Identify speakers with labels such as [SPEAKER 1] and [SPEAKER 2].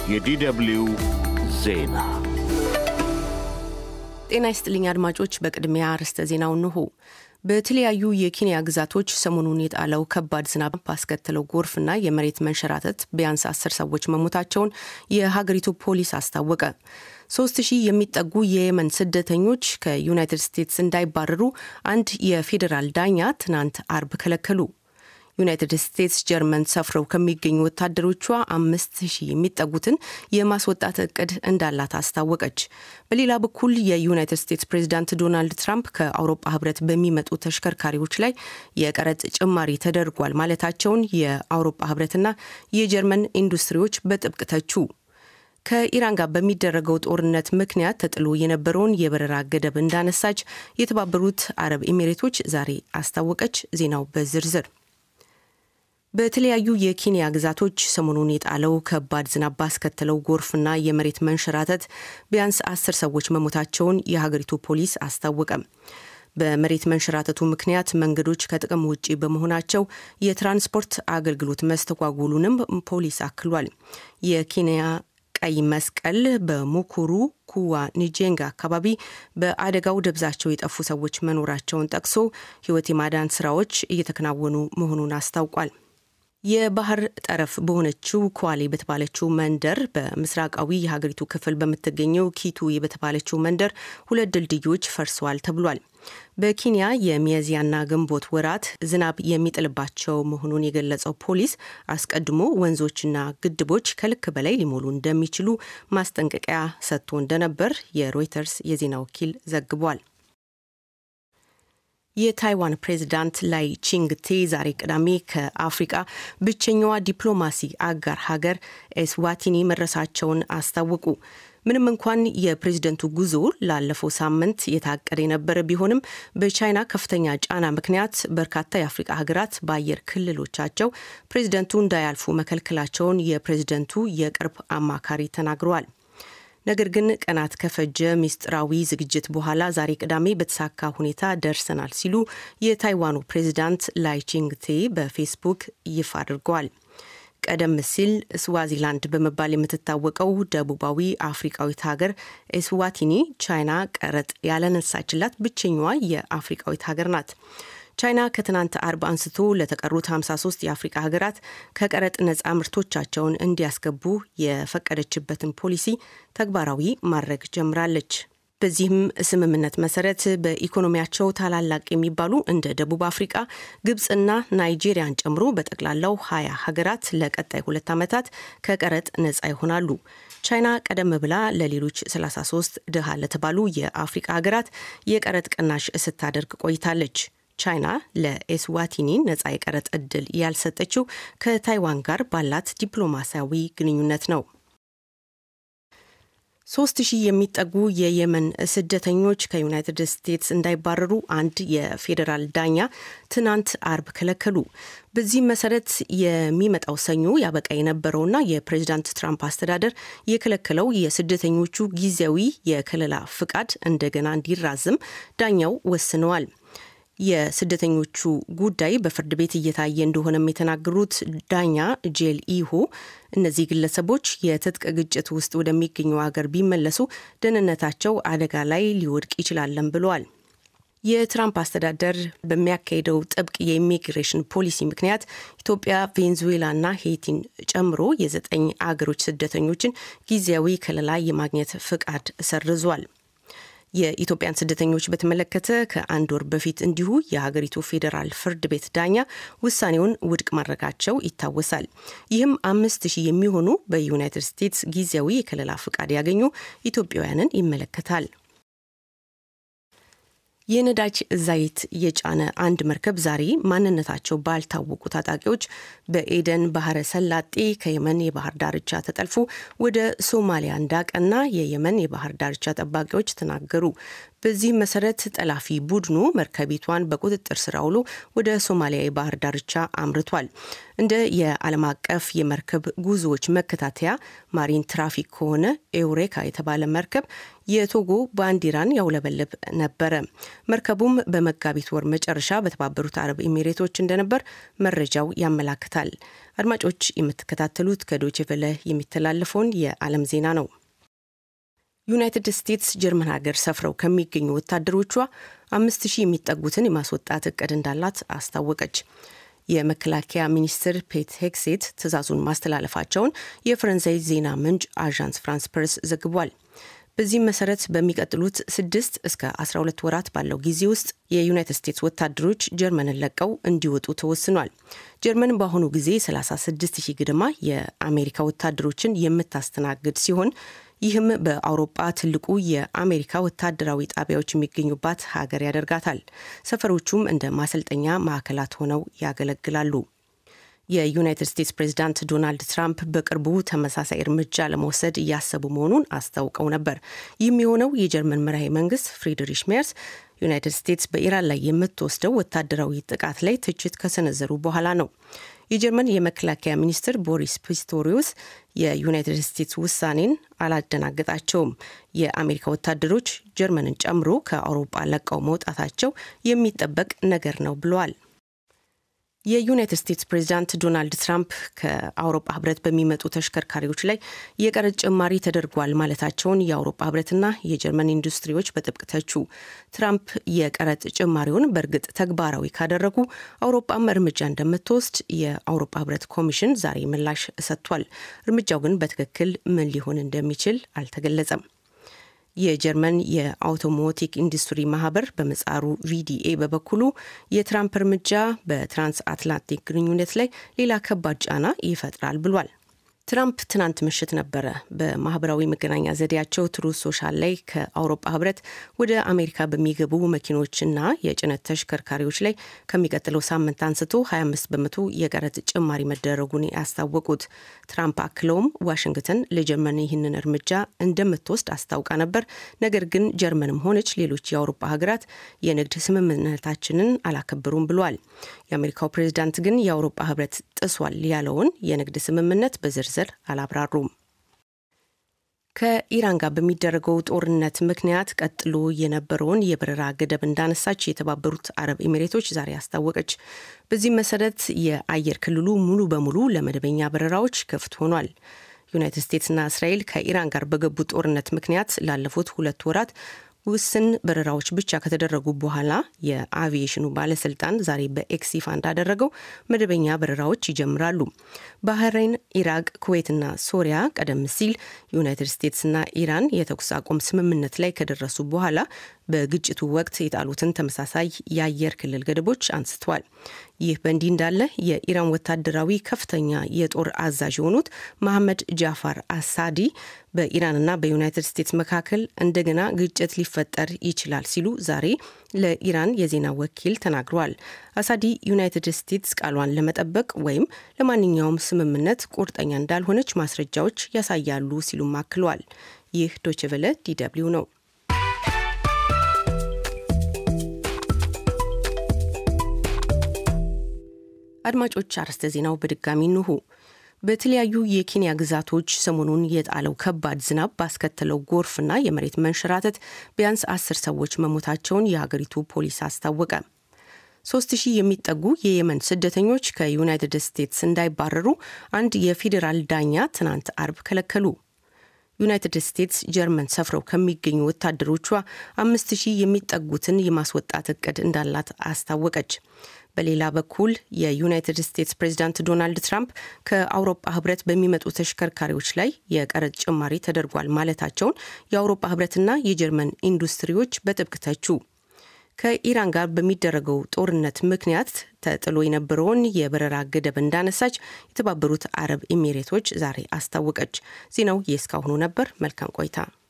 [SPEAKER 1] የዲደብልዩ ዜና
[SPEAKER 2] ጤና ይስጥልኝ አድማጮች። በቅድሚያ ርዕሰ ዜናው እንሆ። በተለያዩ የኬንያ ግዛቶች ሰሞኑን የጣለው ከባድ ዝናብ ባስከተለው ጎርፍና የመሬት መንሸራተት ቢያንስ አስር ሰዎች መሞታቸውን የሀገሪቱ ፖሊስ አስታወቀ። ሶስት ሺህ የሚጠጉ የየመን ስደተኞች ከዩናይትድ ስቴትስ እንዳይባረሩ አንድ የፌዴራል ዳኛ ትናንት አርብ ከለከሉ። ዩናይትድ ስቴትስ ጀርመን ሰፍረው ከሚገኙ ወታደሮቿ አምስት ሺህ የሚጠጉትን የማስወጣት እቅድ እንዳላት አስታወቀች። በሌላ በኩል የዩናይትድ ስቴትስ ፕሬዚዳንት ዶናልድ ትራምፕ ከአውሮፓ ሕብረት በሚመጡ ተሽከርካሪዎች ላይ የቀረጥ ጭማሪ ተደርጓል ማለታቸውን የአውሮፓ ሕብረትና የጀርመን ኢንዱስትሪዎች በጥብቅ ተቹ። ከኢራን ጋር በሚደረገው ጦርነት ምክንያት ተጥሎ የነበረውን የበረራ ገደብ እንዳነሳች የተባበሩት አረብ ኤሚሬቶች ዛሬ አስታወቀች። ዜናው በዝርዝር በተለያዩ የኬንያ ግዛቶች ሰሞኑን የጣለው ከባድ ዝናብ ባስከተለው ጎርፍና የመሬት መንሸራተት ቢያንስ አስር ሰዎች መሞታቸውን የሀገሪቱ ፖሊስ አስታወቀ። በመሬት መንሸራተቱ ምክንያት መንገዶች ከጥቅም ውጪ በመሆናቸው የትራንስፖርት አገልግሎት መስተጓጎሉንም ፖሊስ አክሏል። የኬንያ ቀይ መስቀል በሙኩሩ ኩዋ ኒጄንጋ አካባቢ በአደጋው ደብዛቸው የጠፉ ሰዎች መኖራቸውን ጠቅሶ ሕይወት የማዳን ስራዎች እየተከናወኑ መሆኑን አስታውቋል። የባህር ጠረፍ በሆነችው ኳሌ በተባለችው መንደር በምስራቃዊ የሀገሪቱ ክፍል በምትገኘው ኪቱ በተባለችው መንደር ሁለት ድልድዮች ፈርሰዋል ተብሏል። በኬንያ የሚያዝያና ግንቦት ወራት ዝናብ የሚጥልባቸው መሆኑን የገለጸው ፖሊስ አስቀድሞ ወንዞችና ግድቦች ከልክ በላይ ሊሞሉ እንደሚችሉ ማስጠንቀቂያ ሰጥቶ እንደነበር የሮይተርስ የዜና ወኪል ዘግቧል። የታይዋን ፕሬዚዳንት ላይ ቺንግቴ ዛሬ ቅዳሜ ከአፍሪቃ ብቸኛዋ ዲፕሎማሲ አጋር ሀገር ኤስዋቲኒ መድረሳቸውን አስታወቁ። ምንም እንኳን የፕሬዝደንቱ ጉዞ ላለፈው ሳምንት የታቀደ የነበረ ቢሆንም በቻይና ከፍተኛ ጫና ምክንያት በርካታ የአፍሪቃ ሀገራት በአየር ክልሎቻቸው ፕሬዝደንቱ እንዳያልፉ መከልከላቸውን የፕሬዝደንቱ የቅርብ አማካሪ ተናግረዋል። ነገር ግን ቀናት ከፈጀ ምስጢራዊ ዝግጅት በኋላ ዛሬ ቅዳሜ በተሳካ ሁኔታ ደርሰናል ሲሉ የታይዋኑ ፕሬዚዳንት ላይቺንግቴ በፌስቡክ ይፋ አድርገዋል። ቀደም ሲል ስዋዚላንድ በመባል የምትታወቀው ደቡባዊ አፍሪቃዊት ሀገር ኤስዋቲኒ ቻይና ቀረጥ ያለነሳችላት ብቸኛዋ የአፍሪቃዊት ሀገር ናት። ቻይና ከትናንት አርብ አንስቶ ለተቀሩት 53 የአፍሪቃ ሀገራት ከቀረጥ ነጻ ምርቶቻቸውን እንዲያስገቡ የፈቀደችበትን ፖሊሲ ተግባራዊ ማድረግ ጀምራለች። በዚህም ስምምነት መሰረት በኢኮኖሚያቸው ታላላቅ የሚባሉ እንደ ደቡብ አፍሪቃ፣ ግብፅና ናይጄሪያን ጨምሮ በጠቅላላው ሀያ ሀገራት ለቀጣይ ሁለት ዓመታት ከቀረጥ ነጻ ይሆናሉ። ቻይና ቀደም ብላ ለሌሎች 33 ድሃ ለተባሉ የአፍሪቃ ሀገራት የቀረጥ ቅናሽ ስታደርግ ቆይታለች። ቻይና ለኤስዋቲኒ ነጻ የቀረጥ እድል ያልሰጠችው ከታይዋን ጋር ባላት ዲፕሎማሲያዊ ግንኙነት ነው። ሶስት ሺህ የሚጠጉ የየመን ስደተኞች ከዩናይትድ ስቴትስ እንዳይባረሩ አንድ የፌዴራል ዳኛ ትናንት አርብ ከለከሉ። በዚህም መሰረት የሚመጣው ሰኞ ያበቃ የነበረውና የፕሬዚዳንት ትራምፕ አስተዳደር የከለከለው የስደተኞቹ ጊዜያዊ የከለላ ፍቃድ እንደገና እንዲራዝም ዳኛው ወስነዋል። የስደተኞቹ ጉዳይ በፍርድ ቤት እየታየ እንደሆነም የተናገሩት ዳኛ ጄል ኢሆ እነዚህ ግለሰቦች የትጥቅ ግጭት ውስጥ ወደሚገኘው ሀገር ቢመለሱ ደህንነታቸው አደጋ ላይ ሊወድቅ ይችላለን ብለዋል። የትራምፕ አስተዳደር በሚያካሄደው ጥብቅ የኢሚግሬሽን ፖሊሲ ምክንያት ኢትዮጵያ፣ ቬንዙዌላና ሄይቲን ጨምሮ የዘጠኝ አገሮች ስደተኞችን ጊዜያዊ ከለላ የማግኘት ፍቃድ ሰርዟል። የኢትዮጵያን ስደተኞች በተመለከተ ከአንድ ወር በፊት እንዲሁ የሀገሪቱ ፌዴራል ፍርድ ቤት ዳኛ ውሳኔውን ውድቅ ማድረጋቸው ይታወሳል። ይህም አምስት ሺህ የሚሆኑ በዩናይትድ ስቴትስ ጊዜያዊ የከለላ ፍቃድ ያገኙ ኢትዮጵያውያንን ይመለከታል። የነዳጅ ዘይት የጫነ አንድ መርከብ ዛሬ ማንነታቸው ባልታወቁ ታጣቂዎች በኤደን ባህረ ሰላጤ ከየመን የባህር ዳርቻ ተጠልፎ ወደ ሶማሊያ እንዳቀና የየመን የባህር ዳርቻ ጠባቂዎች ተናገሩ። በዚህ መሰረት ጠላፊ ቡድኑ መርከቢቷን በቁጥጥር ስር አውሎ ወደ ሶማሊያ የባህር ዳርቻ አምርቷል። እንደ የዓለም አቀፍ የመርከብ ጉዞዎች መከታተያ ማሪን ትራፊክ ከሆነ ኤውሬካ የተባለ መርከብ የቶጎ ባንዲራን ያውለበልብ ነበረ። መርከቡም በመጋቢት ወር መጨረሻ በተባበሩት አረብ ኤሚሬቶች እንደነበር መረጃው ያመላክታል። አድማጮች የምትከታተሉት ከዶቼ ቬለ የሚተላለፈውን የዓለም ዜና ነው። ዩናይትድ ስቴትስ ጀርመን ሀገር ሰፍረው ከሚገኙ ወታደሮቿ አምስት ሺህ የሚጠጉትን የማስወጣት እቅድ እንዳላት አስታወቀች። የመከላከያ ሚኒስትር ፔት ሄክሴት ትዕዛዙን ማስተላለፋቸውን የፈረንሳይ ዜና ምንጭ አዣንስ ፍራንስ ፕሬስ ዘግቧል። በዚህም መሰረት በሚቀጥሉት ስድስት እስከ 12 ወራት ባለው ጊዜ ውስጥ የዩናይትድ ስቴትስ ወታደሮች ጀርመንን ለቀው እንዲወጡ ተወስኗል። ጀርመን በአሁኑ ጊዜ 36 ሺህ ግድማ የአሜሪካ ወታደሮችን የምታስተናግድ ሲሆን ይህም በአውሮጳ ትልቁ የአሜሪካ ወታደራዊ ጣቢያዎች የሚገኙባት ሀገር ያደርጋታል። ሰፈሮቹም እንደ ማሰልጠኛ ማዕከላት ሆነው ያገለግላሉ። የዩናይትድ ስቴትስ ፕሬዚዳንት ዶናልድ ትራምፕ በቅርቡ ተመሳሳይ እርምጃ ለመውሰድ እያሰቡ መሆኑን አስታውቀው ነበር። ይህም የሆነው የጀርመን መራሄ መንግስት ፍሪድሪሽ ሜርስ ዩናይትድ ስቴትስ በኢራን ላይ የምትወስደው ወታደራዊ ጥቃት ላይ ትችት ከሰነዘሩ በኋላ ነው። የጀርመን የመከላከያ ሚኒስትር ቦሪስ ፒስቶሪዮስ የዩናይትድ ስቴትስ ውሳኔን አላደናገጣቸውም። የአሜሪካ ወታደሮች ጀርመንን ጨምሮ ከአውሮፓ ለቀው መውጣታቸው የሚጠበቅ ነገር ነው ብለዋል። የዩናይትድ ስቴትስ ፕሬዚዳንት ዶናልድ ትራምፕ ከአውሮፓ ህብረት በሚመጡ ተሽከርካሪዎች ላይ የቀረጥ ጭማሪ ተደርጓል ማለታቸውን የአውሮፓ ህብረትና የጀርመን ኢንዱስትሪዎች በጥብቅ ተቹ። ትራምፕ የቀረጥ ጭማሪውን በእርግጥ ተግባራዊ ካደረጉ አውሮፓም እርምጃ እንደምትወስድ የአውሮፓ ህብረት ኮሚሽን ዛሬ ምላሽ ሰጥቷል። እርምጃው ግን በትክክል ምን ሊሆን እንደሚችል አልተገለጸም። የጀርመን የአውቶሞቲክ ኢንዱስትሪ ማህበር በመጻሩ ቪዲኤ በበኩሉ የትራምፕ እርምጃ በትራንስ አትላንቲክ ግንኙነት ላይ ሌላ ከባድ ጫና ይፈጥራል ብሏል። ትራምፕ ትናንት ምሽት ነበረ በማህበራዊ መገናኛ ዘዴያቸው ትሩዝ ሶሻል ላይ ከአውሮፓ ህብረት ወደ አሜሪካ በሚገቡ መኪኖችና የጭነት ተሽከርካሪዎች ላይ ከሚቀጥለው ሳምንት አንስቶ 25 በመቶ የቀረጥ ጭማሪ መደረጉን ያስታወቁት። ትራምፕ አክለውም ዋሽንግተን ለጀርመን ይህንን እርምጃ እንደምትወስድ አስታውቃ ነበር። ነገር ግን ጀርመንም ሆነች ሌሎች የአውሮፓ ሀገራት የንግድ ስምምነታችንን አላከበሩም ብሏል። የአሜሪካው ፕሬዚዳንት ግን የአውሮፓ ህብረት ጥሷል ያለውን የንግድ ስምምነት በዝርዝር ዝርዝር አላብራሩም። ከኢራን ጋር በሚደረገው ጦርነት ምክንያት ቀጥሎ የነበረውን የበረራ ገደብ እንዳነሳች የተባበሩት አረብ ኤሚሬቶች ዛሬ አስታወቀች። በዚህም መሰረት የአየር ክልሉ ሙሉ በሙሉ ለመደበኛ በረራዎች ክፍት ሆኗል። ዩናይትድ ስቴትስና እስራኤል ከኢራን ጋር በገቡት ጦርነት ምክንያት ላለፉት ሁለት ወራት ውስን በረራዎች ብቻ ከተደረጉ በኋላ የአቪዬሽኑ ባለስልጣን ዛሬ በኤክስ ይፋ እንዳደረገው መደበኛ በረራዎች ይጀምራሉ። ባህሬን፣ ኢራቅ፣ ኩዌትና ሶሪያ ቀደም ሲል ዩናይትድ ስቴትስና ኢራን የተኩስ አቁም ስምምነት ላይ ከደረሱ በኋላ በግጭቱ ወቅት የጣሉትን ተመሳሳይ የአየር ክልል ገደቦች አንስተዋል። ይህ በእንዲህ እንዳለ የኢራን ወታደራዊ ከፍተኛ የጦር አዛዥ የሆኑት መሐመድ ጃፋር አሳዲ በኢራንና በዩናይትድ ስቴትስ መካከል እንደገና ግጭት ሊፈጠር ይችላል ሲሉ ዛሬ ለኢራን የዜና ወኪል ተናግረዋል። አሳዲ ዩናይትድ ስቴትስ ቃሏን ለመጠበቅ ወይም ለማንኛውም ስምምነት ቁርጠኛ እንዳልሆነች ማስረጃዎች ያሳያሉ ሲሉም አክለዋል። ይህ ዶችቨለ ዲደብሊው ነው። አድማጮች አርዕስተ ዜናው በድጋሚ እንሆ። በተለያዩ የኬንያ ግዛቶች ሰሞኑን የጣለው ከባድ ዝናብ ባስከተለው ጎርፍና የመሬት መንሸራተት ቢያንስ አስር ሰዎች መሞታቸውን የሀገሪቱ ፖሊስ አስታወቀ። ሶስት ሺህ የሚጠጉ የየመን ስደተኞች ከዩናይትድ ስቴትስ እንዳይባረሩ አንድ የፌዴራል ዳኛ ትናንት አርብ ከለከሉ። ዩናይትድ ስቴትስ ጀርመን ሰፍረው ከሚገኙ ወታደሮቿ አምስት ሺህ የሚጠጉትን የማስወጣት እቅድ እንዳላት አስታወቀች። በሌላ በኩል የዩናይትድ ስቴትስ ፕሬዚዳንት ዶናልድ ትራምፕ ከአውሮፓ ህብረት በሚመጡ ተሽከርካሪዎች ላይ የቀረጥ ጭማሪ ተደርጓል ማለታቸውን የአውሮፓ ህብረትና የጀርመን ኢንዱስትሪዎች በጥብቅ ተቹ። ከኢራን ጋር በሚደረገው ጦርነት ምክንያት ተጥሎ የነበረውን የበረራ ገደብ እንዳነሳች የተባበሩት አረብ ኤሚሬቶች ዛሬ አስታወቀች። ዜናው የእስካሁኑ ነበር። መልካም ቆይታ